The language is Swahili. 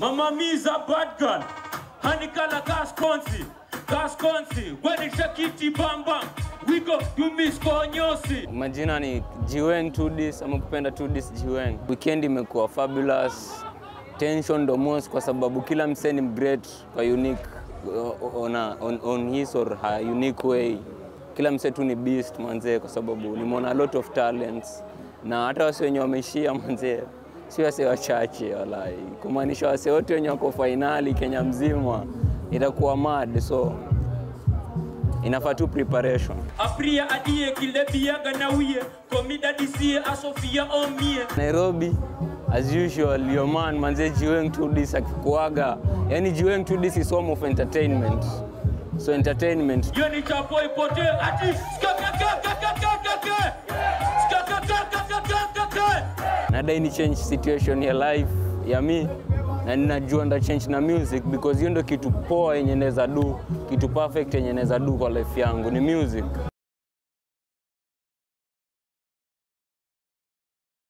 Mama Mi's a bad girl. Honey color gas consi. Gas consi. When it's a kitty bam bam. We go do miss konyosi. Majina ni Jiwen 2Ds ama kupenda 2Ds Jiwen. Weekend imekuwa fabulous. Tension ndo most kwa sababu kila msee ni great kwa unique on, a, on, on his or her unique way. Kila msee tu ni beast manzee, kwa sababu nimeona a lot of talents na hata wase wenye wameishia manzee si wase wachache walai, kumaanisha wase wote wenye wako fainali Kenya mzima itakuwa mad, so inafaa tu preparation. Apria adie kilebia ganawie. Komida disie asofia omie. Nairobi as usual your man manze Jiweng 2Ds akikuaga yani Jiweng 2Ds is home of entertainment so entertainment Yo ni chapo ipote. Ati skakakakakakakake. Skakakakakakake. nadai ni change situation ya life ya mi na ninajua nda change na music because hiyo ndo kitu poa yenye naweza do kitu perfect yenye naweza do kwa life yangu ni music